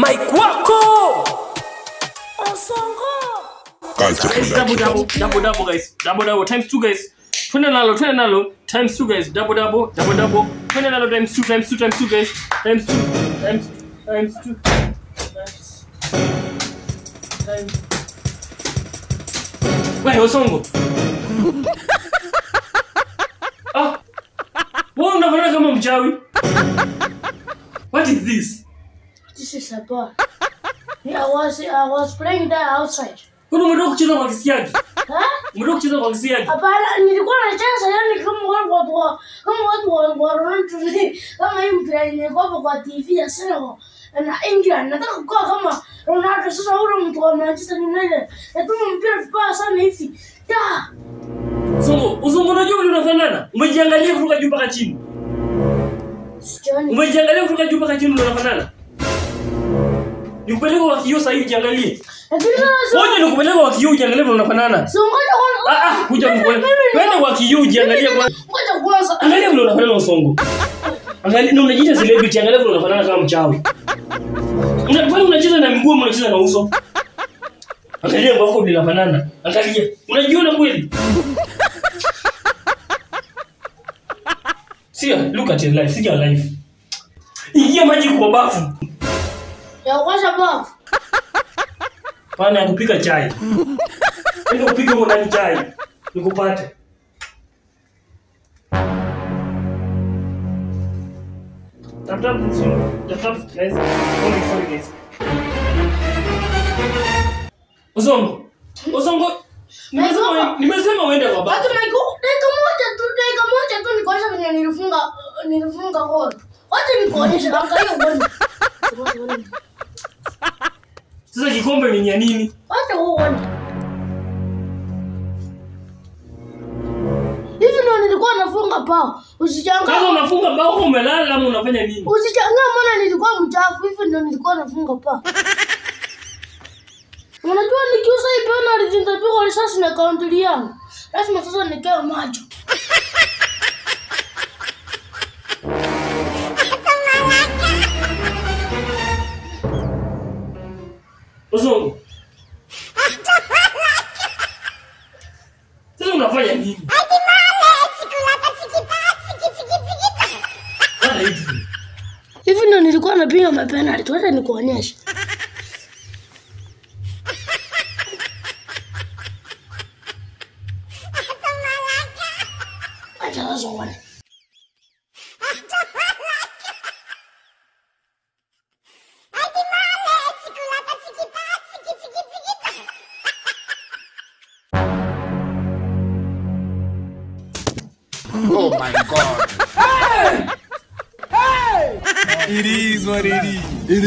mike wako osongo Culture Guys, double production. double, double double, guys. Double double times two, guys. Twende nalo, twende nalo times two, guys. Double double, double double. Twende nalo times two, times two, times two, guys. Times two, times times two, times times. Wewe Osongo. ah. Wewe unafanana kama mchawi. What is this? This is a bar. Yeah, I was I was playing there outside. Kuna umetoka kucheza kwa kisiagi? Huh? Umetoka kucheza kwa kisiagi? Hapana, nilikuwa nacheza yani kama watu watu wa kama watu wa wa Ronaldo kama hii mpira imekuwa kwa TV ya Senegal na England. Nataka kuwa kama Ronaldo. Sasa ule mtu wa Manchester United natuma mpira vibaya sana hivi. Da, Songo, Usongo unajua vile unafanana? Umejiangalia kutoka juu mpaka chini. sikioni. Umejiangalia kutoka juu mpaka chini ndio unafanana? Nikupeleke kwa kioo sasa hivi jiangalie. Lakini sasa Ngoja nikupeleke kwa kioo jiangalie vile unafanana. so ngoja kwanza. Ah ah, kuja Mimi- nikupeleke. mimi- Twende kwa kioo jiangalie kwa. Ngoja kwanza. Angalia vile unafanana Usongo. Angalia na unajiita celebrity, angalia vile unafanana kama mchawi. Una kwani unacheza na miguu ama unacheza na uso? Angalia mbako vile unafanana. Angalia. Unajiona kweli? See, look at your life. See your life. Ingia maji kwa bafu. Ya kwanza bafu. Pana ya kupika chai. Ndio upike huko ndani chai. Nikupate. Tap tap tap tap guys. Sorry sorry guys. Uzongo. Uzongo. Nimesema nimesema uende kwa Watu bafu. niko dakika moja tu, dakika moja tu nikuonyesha venye nilifunga nilifunga goli. Wacha nikuonyeshe angalia uone. Sasa kikombe ni ya nini? Wacha uone. Hivi ndio nilikuwa nafunga pao. Sasa Usichangaa. unafunga bao umelala ama unafanya nini? Usichangaa maana nilikuwa mchafu. Hivi ndio nilikuwa nafunga pao. Unajua nikiusa hii penalty nitapigwa risasi na kaunti yangu. Lazima sasa nikae macho. Uzongo. Sasa unafanya nini? Hata hivi. Hivi ndio nilikuwa napiga mapenalty. Wacha nikuonyeshe. Acha sasa uone. Oh my god. It is what it is.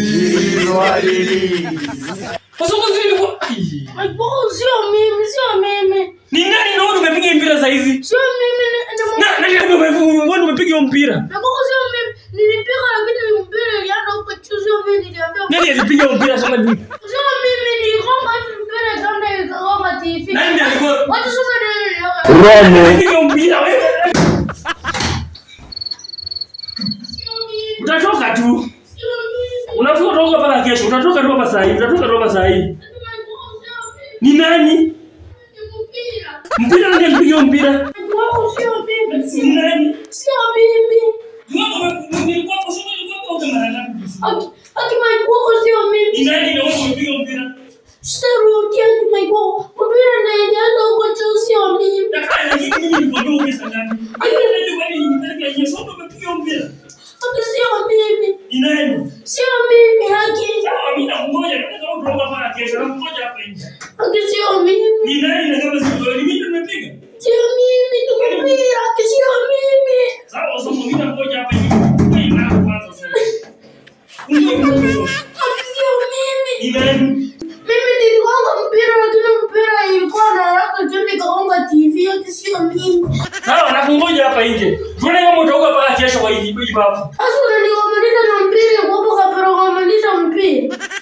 Uzongo sisi ni kwa Ai. Aibu sio mimi, sio mimi. Ni nani naona umepiga mpira saa hizi? Sio mimi ni ni Na nani ndio umepiga umepiga hiyo mpira? Nakuwa sio mimi. Nilipiga lakini mpira ilienda huko juu sio mimi niliambia. Nani alipiga hiyo mpira kama ni? Sio mimi niligonga hivi mpira ikaenda ikagonga TV. Nani ndiye alikuwa? Watu sasa ndio Alipiga hiyo mpira wewe. Utatoka tu. Unafika kutoka mpaka kesho. Utatoka tu hapa saa hii. Utatoka tu hapa saa hii. Ni nani? Mpira nani alipiga hiyo mpira? Sio mimi. Ni nani? Sio mimi. Nilikuwa hapo shule nilikuwa hapo kama nani? Aki aki maikuoko sio Ni mimi. nani ndio umepiga mpira? Sitarudia aki maikuoko. Mpira na ilienda huko juu sio mimi. Dakika lakini mimi nilikwambia umesa ngapi? Lakini unajua kwani nilipeleka yeye sio umepiga mpira. Aki sio mimi. Ni nani? Sio mimi aki. Sawa mimi nakungoja nataka kutoka mpaka kesho na kungoja hapa nje. Aki sio mimi. Ni nani na kama sio wewe mimi ndio nimepiga? Sio mimi ni mpira. Aki sio mimi. Sawa sasa mimi nangoja hapa nje. Wewe na kwanza sasa. Unajua Aki sio mimi. Ni nani? Mimi niligonga mpira lakini mpira ilikuwa na haraka tu nikagonga TV yake sio mimi. Sawa nakungoja hapa nje. Tuone kama utaoga mpaka kesho kwa hii hii bafu. Sasa unanigomanisha na mpira kwa hapo kapera gomanisha mpira.